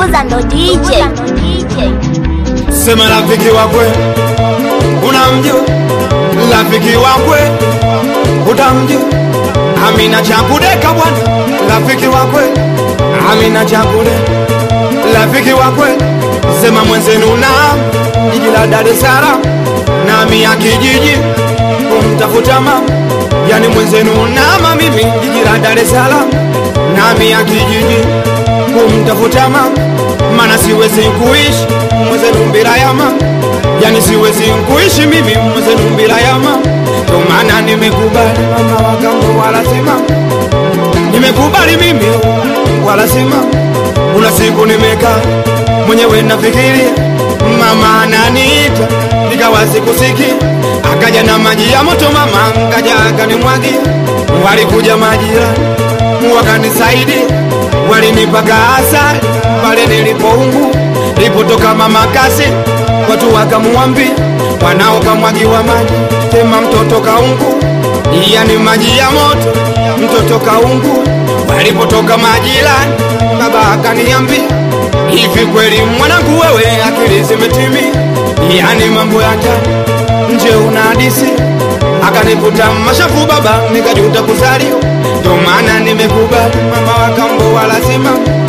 Bubuza ndo DJ. Sema rafiki wakwe unamjua, rafiki wakwe utamjua. Amina Chakudeka bwana, rafiki wakwe Amina Chakudeka, rafiki wakwe. Sema mwenzenu na jiji la Dar es Salaam nami ya kijiji kumtafuta mama, yani mwenzenu nama mimi jiji la Dar es Salaam nami ya kijiji kumtafuta mama, mana siwezi kuishi mwenzenu bila ya mama, yani siwezi kuishi mimi mwenzenu bila ya mama. Ndo maana nimekubali mama wakambo wala sima, nimekubali mimi wala sima. Kuna siku nimekaa mwenyewe nafikiria mama ananiita, nikawa sikusikia, akaja na maji ya moto mama, ngaja akanimwagia, walikuja majirani wakanisaidia, walinipaka asali pale nilipoungu, lipotoka mama kasi, watu wakamuambia mwanao kamwagiwa maji, tema mtoto kaungu, yani maji ya moto, mtoto kaungu. Walipotoka majirani, baba akaniambia hivi kweli mwanangu, wewe akili zimetimia, yani mambo ya ndani nje una hadisi. Akanivuta mashafu baba, nikajuta kuzaliwa, ndio maana nimekubali mama wa kambo wala sima,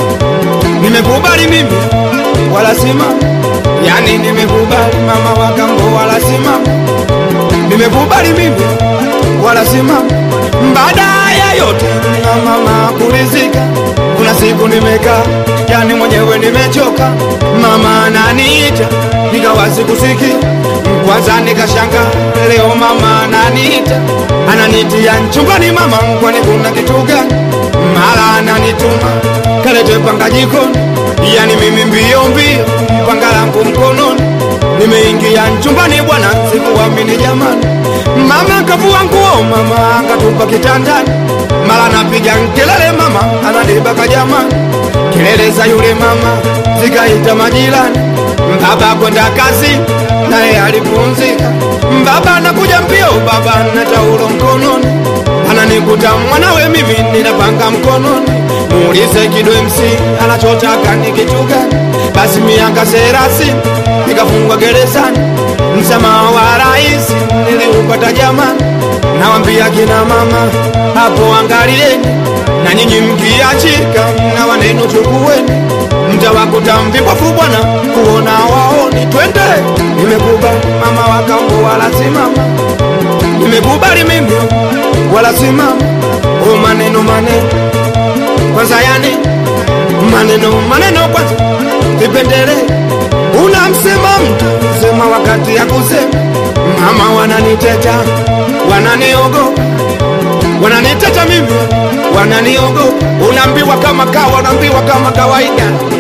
nimekubali mimi wala sima, yani nimekubali mama wa kambo wala sima, nimekubali mimi wala sima. Baada ya yote na mama kulizika, kuna siku nimekaa, yani mwenyewe nimechoka, mama ananiita, nikawa sikusikia kwanza nikashanga, leo mama ananiita, ananitia chumbani mama, kwani kuna kitu gani? Mara ananituma kalete panga jikoni, yani mimi mbio mbio, panga langu mkononi, nimeingia chumbani bwana, sikuamini jamani. Mama kavua nguo, mama akatupa kitandani, mara napiga kelele, mama ananibaka jamani, kelele za yule mama zikaita majirani, baba kwenda kazi naye alipumzika. Baba anakuja mbio, baba na taulo mkononi, ananikuta mwanawe, mimi ninapanga mkononi. Muulize Kido MC anachotaka ni kitu gani? Basi miaka thelathini nikafungwa gerezani, msamaha wa rais niliupata jamani. Nawambia kina mama hapo, angalieni na nyinyi mkiachika, na wanenu chukueni mtawakuta mvipofu bwana, kuona waoni. Twende, nimekubali mama wakambo wala simama, nimekubali mimi wala simama. O maneno maneno kwanza, yani maneno maneno kwanza, vipendele unamsema mtu sema wakati ya kusema. Mama wananiteta wananiogopa, wananiteta mimi wananiogopa. Unaambiwa kama kawa, unaambiwa kama kawaida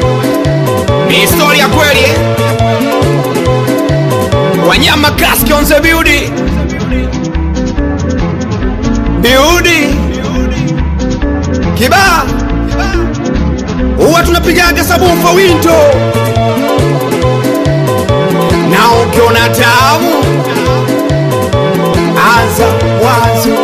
ni historia kweli eh? Wanyama Kaski on the beauty beauty kibaa huwa tunapigaga sabufa winto na ukiona tamu anza mwanzo